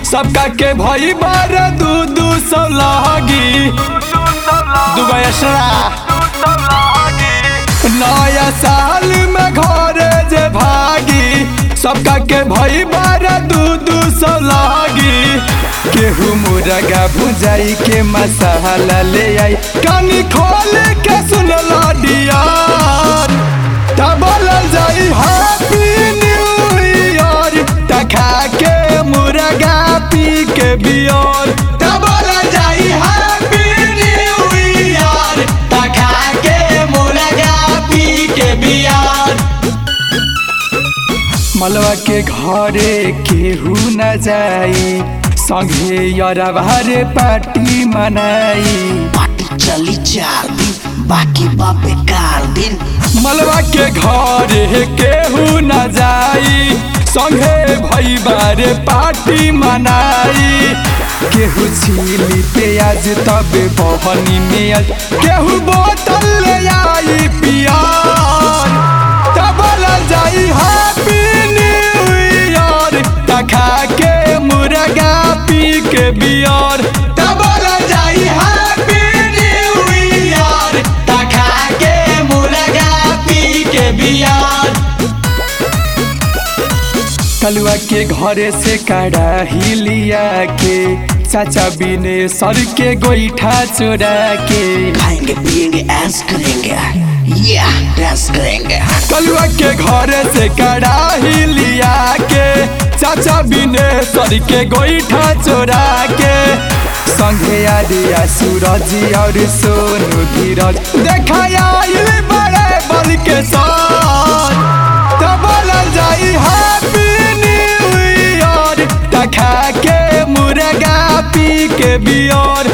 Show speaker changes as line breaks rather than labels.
सबका के भई बार दू दू सौ लगी दुगो एक्स्ट्रा नया साल में घरे जे भागी सबका के भई बार दू दू सौ लगी केहू मुर्गा भुजाई के मसाला ले आई कानी खोल के सुन डिया बोलल जाई हैप्पी न्यू ईयर तखा के मुर्गा पी के बियर बोलल जाई हैप्पी न्यू ईयर तखा के मुर्गा पी के बियर मलवा के घरे केहू न जाई संगे यरवारे पार्टी मनाई
पार्टी चली चार दिन बाकी बा बेकार दिन
मलवा के घरे केहू न जाई संगे भई बारे पार्टी मनाई केहू छीली प्याज तबे बहनी में आज केहू बोतल ले आई पियार तब जाई हैप्पी न्यू ईयर तखा के मुर्गा पी के बियर तब जाई हैप्पी न्यू ईयर तखा के मुर्गा पी के बियर कलुआ के घरे से कड़ाही लिया के चाचा बिने सर के गोईठा चोरा के
खाएंगे पिएंगे ऐश करेंगे या डांस करेंगे
कलुआ के घरे से कड़ाही लिया के चाचा बिने सर के गोईठा चोरा के संगे आदिया सूरज और सोनू धीरज देखा आइल बड़े बल के साथ तब जाई हैप्पी न्यू ईयर तखा के मुर्गा पी के बियर